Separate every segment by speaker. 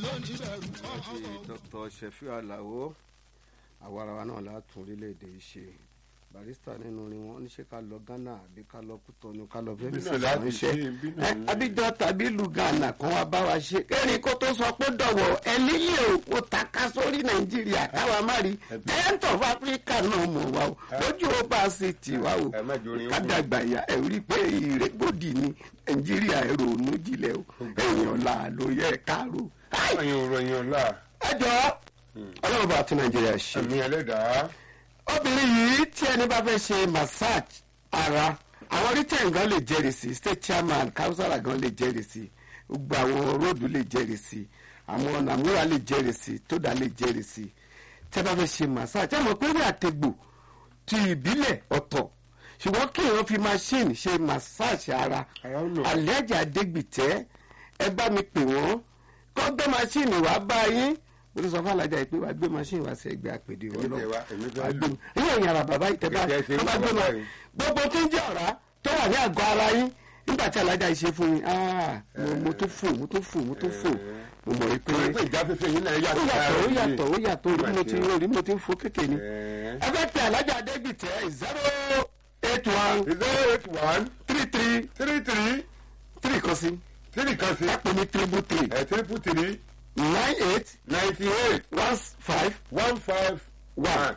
Speaker 1: ní bẹ̀rù
Speaker 2: ṣe dr shefiu alao àwarawa náà látún orílẹ̀-èdè yìí ṣe barista nínú orin wọn ní ṣe ká lọ ghana àbí ká lọ kútọnu ká lọ fẹ́
Speaker 3: Bí
Speaker 2: bí
Speaker 3: náà láti
Speaker 2: iṣẹ́
Speaker 3: ṣe, bí náà ní.
Speaker 2: abidjan tàbí ìlú ghana kan wá bá wa ṣe kẹ́rin kó tó sọ pé dọ̀wọ́ ẹni yìí ò kó taka sórí nàìjíríà káwa má rí giant of africa náà mọ̀ wá o lójú ó bá a ṣe tì wá o
Speaker 3: ẹ má jẹ́ orin
Speaker 2: kádàgbà ya ẹ rí i pé ìrẹ́gbòdì ní nàìjíríà ẹ̀rọ ònú jílẹ̀ o èèyàn là ló yẹ káàró.
Speaker 3: ẹ̀yin òrò ẹ̀yin ọ̀la
Speaker 2: ẹ jọ ọlọ́run bá tún nàìjíríà ṣe
Speaker 3: ẹ̀mí ẹlẹ́dàá
Speaker 2: obìnrin yìí tí ẹni bá fẹ́ ṣe massage ara àwọn rìtẹ̀n gan lè jẹ́rìí sí state chairman councillor gan lè jẹ́rìí sí gbogbo àwọn róòdù lè jẹ́rìí sí àwọn nàmúra lè jẹ́rìí sí tódà lè jẹ́rìí sí tí ẹ bá fẹ́ ṣe massage ẹ mọ̀ pé rí àtẹ̀gbò ti ìbílẹ̀ ọ̀tọ̀ ṣùgbọ́n kí èèyàn fi machine ṣe massage ara
Speaker 3: Ara ó lò.
Speaker 2: àlẹ́jà adégbìtẹ́ ẹ bá mi pè wọ́n kọ́ gbé machine wá bá yín mo ti sọ fún alájà yìí pé wàá gbé machine wá sí ẹgbẹ́ àpèdè wọn
Speaker 3: Èmi
Speaker 2: lọ
Speaker 3: fẹ́ wá, èmi fẹ́
Speaker 2: wàá
Speaker 3: lò.
Speaker 2: gbé ilé ìyàrá bàbá yìí tẹ bá
Speaker 3: Kẹ̀kẹ́ ṣe
Speaker 2: tó bá
Speaker 3: ń
Speaker 2: gbé
Speaker 3: bọ̀
Speaker 2: ma
Speaker 3: báyìí.
Speaker 2: gbogbo tó ń jẹ́ ọ̀rá tó wà ní àgọ́ ara yín nígbà tí alájà yìí ṣe fún mi ah, mo- mo tó fò mo tó fò mo tó fò mo mọ̀ wípé
Speaker 3: torí pé ìjáfẹ́fẹ́ yín náà
Speaker 2: ó
Speaker 3: yàtọ̀
Speaker 2: yàtọ̀ ó yàtọ̀ ó yàtọ̀ orí mo ti
Speaker 3: Ìgbà tí-
Speaker 2: orí mo ti ń fò kékeré ni
Speaker 3: Ẹ̀ẹ́.
Speaker 2: ẹ fẹ́ pe alájà adégbìtẹ́ zero eight one
Speaker 3: zero eight one
Speaker 2: three three
Speaker 3: three three
Speaker 2: three kan sí
Speaker 3: three kan sí
Speaker 2: ẹ pè ní triple three
Speaker 3: ẹ̀ triple three
Speaker 2: nine eight
Speaker 3: ninety eight
Speaker 2: one five
Speaker 3: one five
Speaker 2: one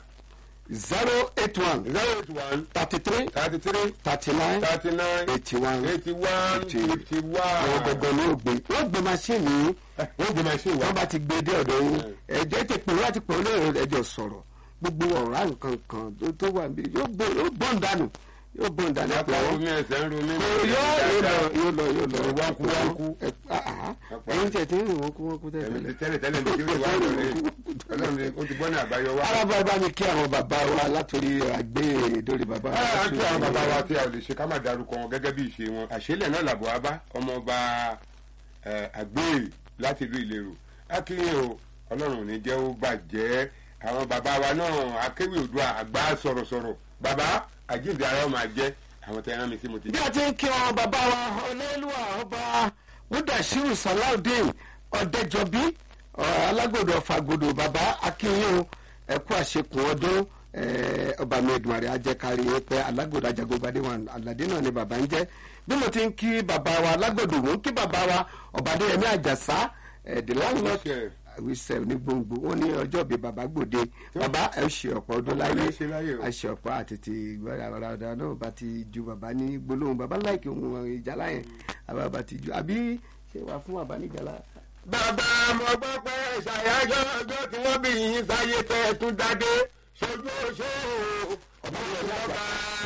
Speaker 2: zero eight one
Speaker 3: zero eight one
Speaker 2: thirty three
Speaker 3: thirty three
Speaker 2: thirty nine
Speaker 3: thirty nine
Speaker 2: eighty one
Speaker 3: eighty one
Speaker 2: Fifty.
Speaker 3: fifty
Speaker 2: àwọn
Speaker 3: one.
Speaker 2: gbọ̀ngàn ni ó gbé wọ́n gbé maṣíìnì yìí
Speaker 3: wọ́n gbé machine wá.
Speaker 2: wọ́n bá ti gbé dé ọ̀dọ̀ yín ẹ̀jẹ̀ ti pè láti pè lóore ẹ̀jọ̀ sọ̀rọ̀ gbogbo ọ̀rá nǹkan kan tó- tó wà níbi yóò bọ̀ yóò bọ̀ ń dànù yóò bọ̀ ń dànù
Speaker 3: apá
Speaker 2: ẹ̀pọ̀
Speaker 3: omi ẹsẹ̀ ń ro mí.
Speaker 2: yóò yóò lọ yóò lọ yóò lọ
Speaker 3: Wọ́nkú, wọ́nkú.
Speaker 2: Ẹ- ah, ah. ẹ̀yin tẹ̀ tí ń rìn wọ́n kú wọ́n kú
Speaker 3: ẹ̀mí
Speaker 2: tẹ̀lé
Speaker 3: ti tẹ́lẹ̀ tẹ́lẹ̀ ní kí wọ́n wá lórí ọlọ́run ni ó ti bọ́ ní àbáyọ wá.
Speaker 2: arábọ̀ bá mi kí àwọn bàbá wa látòrí àgbé ìdórí bàbá wa.
Speaker 3: a kí àwọn bàbá wa tí a ò lè ṣe ká má darúkọ wọn gẹ́gẹ́ bí ìṣe wọn àṣẹlẹ̀ náà làbọ̀ wá bá ọmọọba àgbéyè láti ìlú ìlérò a kí yín o ọlọ́run ò ní jẹ́ ó bàjẹ́ àwọn bàbá wa náà akéwì òdua àgbà sọ̀rọ̀sọ̀rọ̀ bàbá àjíǹde ara wọn máa jẹ́ àwọn tẹ́ ẹran mi tí mo ti
Speaker 2: bí a ti ń kí wọn bàbá wa ọlẹ́lúwà ọba mudashiru salaudeen ọ̀dẹ́jọbí ọ̀, alágbòdo ọ̀fàgòdò bàbá akínyìn ẹ̀kú àṣekùn ọdún eh, ọba mi Èdùmàrè ajẹ́kárí pé alágbòdo ajagunbadé wa aládé náà ni bàbá ń jẹ́ bí mo ti ń kí bàbá wa alágbòdo mò ń kí bàbá wa ọ̀bàdéyẹmí àjàsá eh, the landlord
Speaker 3: Àwíṣẹ́.
Speaker 2: àwíṣẹ́ ní gbòǹgbò wọn ní ọjọ́ bíi bàbá gbòde bàbá ẹ ṣe ọ̀pọ̀ ọdún láyé
Speaker 3: Ọ̀pọ̀ ẹ ṣe láyé o.
Speaker 2: àṣẹ ọ̀pá àtètè ìgbọ́ra ọ̀rọ̀ náà bá ti ju bàbá ní gbólóhùn bàbá láìkí ohun ìjálá yẹn àbá bá ti ju àbí ṣé wàá fún bàbá níjàlá.
Speaker 3: bàbá mo gbọ́ pé ṣàyájọ́ ọjọ́ tí wọ́n bí yín sáyé tẹ́ ẹ tún dádé ṣojú oṣó ọba ìjọba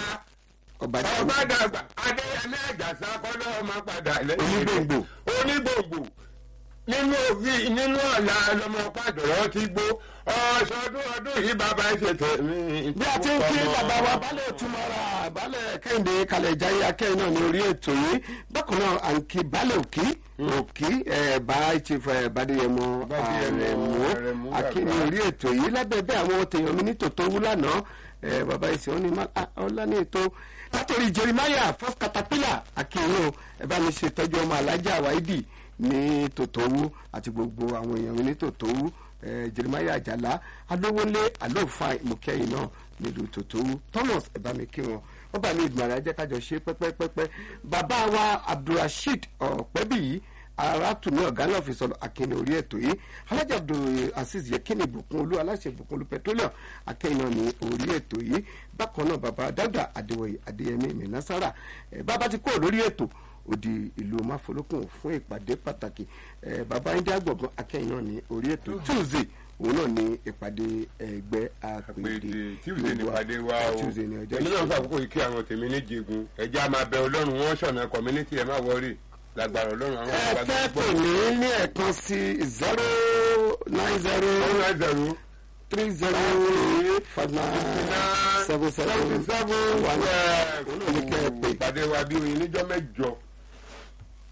Speaker 2: ọba tí
Speaker 3: ọba dàgbà adéyẹmí àjàsá kọ́lọ́ ọmọ padà lẹ́yìn
Speaker 2: onígbòǹgbò
Speaker 3: onígbòǹgbò nínú òfin nínú ọ̀la lọmọ pàdọ̀rọ̀ ti gbó ọ̀ṣọ́dún ọdún yìí bàbá ṣe tẹ̀mí.
Speaker 2: bí a ti ń kí bàbá wa balẹ̀ òtúmọ̀ra balẹ̀ kẹ́hìndé kalẹ̀ ìjáyé akẹ́yìn náà ní orí ètò yìí bákan náà à ń kí balẹ̀ òkí òkí ẹ̀ bá ìtìfọ̀ ẹ̀ bàdéyẹmọ
Speaker 3: Bádéyẹmọ
Speaker 2: àrẹ̀mú
Speaker 3: Àrẹ̀mú
Speaker 2: akí ní
Speaker 3: bàbá.
Speaker 2: orí ètò yìí lábẹ́ bẹ́ẹ̀ àwọn tèèyàn mi ní tòótọ́ wú lánàá ẹ̀ bàbá ìsìn wọn ni má- ah, ọlá ní ètò látòrí jeremiah first caterpillar akínyìn o ẹ bá mi ṣe tọ́jú ọmọ alájà wáídì ní tòótọ́wú àti gbogbo àwọn èèyàn mi ní tòótọ́wú ẹ̀ jeremiah àjàlá alówólé alóòfà ìmùkẹ́yìn náà nílùú tòótọ́wú thomas ẹ bá mi kí wọn wọ́n bá mi ìgbìmọ̀ ajẹ́ kájọ ṣe pẹ́pẹ́pẹ́pẹ́ bàbá wa abdulrasheed ọ̀pẹ́bíyì aráàtúmí ọ̀gá náà fi sọ̀rọ̀ akínní orí ètò yìí alájà abdul aziz yekini ìbùkún olú aláṣẹ ìbùkún olú petroleum akẹ́yìn náà ní orí ètò yìí bákan náà bàbá dáúdà adéwòye adéyẹmí mìnásárà ẹ bàbá ti kúrò lórí ètò òdì ìlú máfolókùn fún ìpàdé pàtàkì ẹ bàbá ndí àgbọ̀ngàn akẹ́yìn náà ní orí ètò tuesday òun náà ní ìpàdé ẹgbẹ́ àpèdè
Speaker 3: àpèdè tíwìdé nípàdé wa o
Speaker 2: tuesday ní ọjọ́
Speaker 3: èmi náà
Speaker 2: ìṣẹ́gun.
Speaker 3: fà àkókò yìí kí àwọn tèmi ní jẹgun ẹjẹ a máa bẹ ọlọ́run wọn ṣọ̀nà community ẹ má wọrí lágbára ọlọ́run àwọn
Speaker 2: ẹ
Speaker 3: àgbàgbà
Speaker 2: fẹ́ pè mí ní ẹ̀kan sí zero nine zero
Speaker 3: one nine zero
Speaker 2: three zero five nine seven seven
Speaker 3: seven
Speaker 2: one. Òun náà ní kẹ́ ẹ pè.
Speaker 3: ìpàdé wa bí oyin níjọ́ mẹ́jọ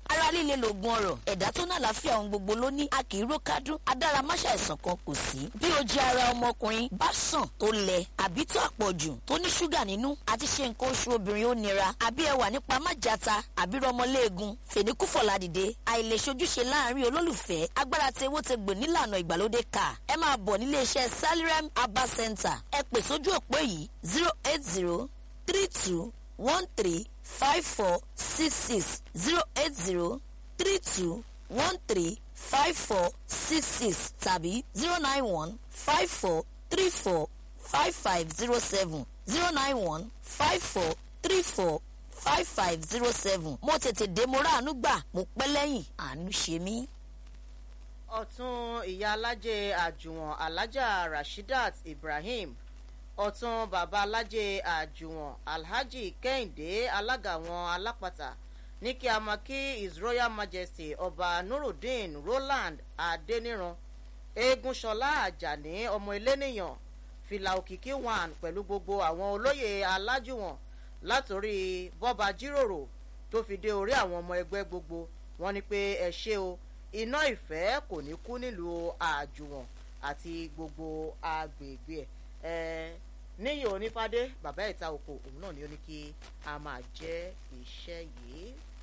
Speaker 1: ara líle lògùn ọ̀rọ̀ ẹ̀dá tó náà láfíà ohun gbogbo ló ní a kì í ró kádùn adáramáṣá ẹ̀sán kan kò sí bí o jẹ ara ọmọkùnrin bá sàn tó lẹ àbí tó àpọ̀jù tó ní ṣúgà nínú àti ṣe nǹkan oṣù obìnrin ó nira àbí ẹwà nípa májàta àbí rọmọléegun fèníkúfọ̀lá dìde àìlèṣojúṣe láàrin olólùfẹ́ agbára tewó te gbò nílànà ìgbàlódé kà ẹ máa bọ̀ nílé iṣẹ́ salirem abba center ẹ pè sójú òpó yìí zero eight zero three two one three five four six six zero eight zero three two one three five four six six tàbí zero nine one five four three four five five zero seven zero nine one five four three four five five zero seven mo tètè dé mo ráàánú gbà mo pẹ́ lẹ́yìn àánú ṣe mí.
Speaker 4: ọ̀tún ìyá alájẹ àjùwọ̀n alájà rashidat ibrahim ọ̀tún bàbá alájẹ àjùwọ̀n alhaji kẹ́hìndé alága àwọn alápàtà ní kí a máa kí his royal majesty ọba nurudeen roland adeniran eégúnṣọlá àjàní ọmọ eléníyàn fìlà òkìkí one pẹ̀lú gbogbo àwọn olóyè alájùwọ̀n látòrí bọ́ba jíròrò tó fi dé orí àwọn ọmọ ẹgbẹ́ gbogbo wọn ni pé ẹ ṣe o iná ìfẹ́ kò ní kú nílùú àjùwọ̀n àti gbogbo agbègbè ẹ̀ níyì onífádé bàbá ìta òkò òun náà ni ó ní kí a máa jẹ́ iṣẹ́ yìí.